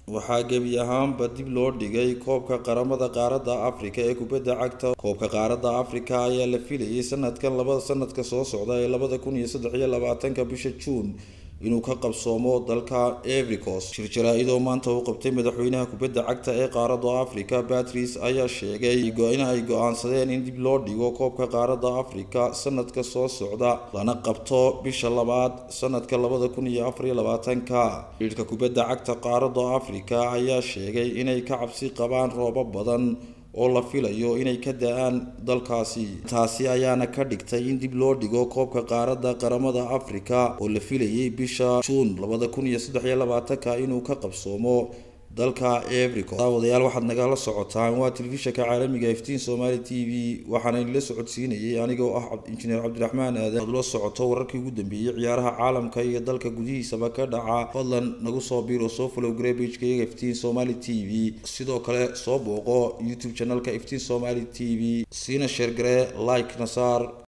waxaa gebi ahaanba dib loo dhigay koobka qaramada qaaradda afrika ee kubadda cagta koobka qaaradda afrika ayaa la filayay sanadkan labada sanadka soo socda ee labada kun iyo saddex iyo labaatanka bisha juun inuu ka qabsoomo dalka evericos shir jaraa-idoo maanta uu qabtay madaxweynaha kubadda cagta ee qaaradda afrika batrice ayaa sheegay in ay go-aansadeen in dib loo dhigo koobka qaaradda afrika sanadka soo socda lana qabto bisha labaad sanadka labada kun iyo afariyo labaatanka xidhiidhka kubadda cagta qaaradda afrika ayaa sheegay inay ka cabsi qabaan roobo badan oo la filayo inay ka da-aan dalkaasi taasi ayaana ka dhigtay in dib loo dhigo koobka qaaradda qaramada afrika oo la filayay bisha juun labada kun iyo saddex iyo labaatanka inuu ka qabsoomo dalka evericos daawadayaal waxaad nagala socotaan waa telefishanka caalamiga iftiin somali t v waxaana idinla socodsiinayay anigoo ah injineer cabdiraxmaan aadan aad ula socoto wararkii ugu dambeeyey ciyaaraha caalamka iyo dalka gudihiisaba ka dhaca fadlan nagu soo biiro soo follow grebagekayaga iftiin somali t v sidoo kale soo booqo youtube channelka iftiin somali t v siina sheergare like nasaar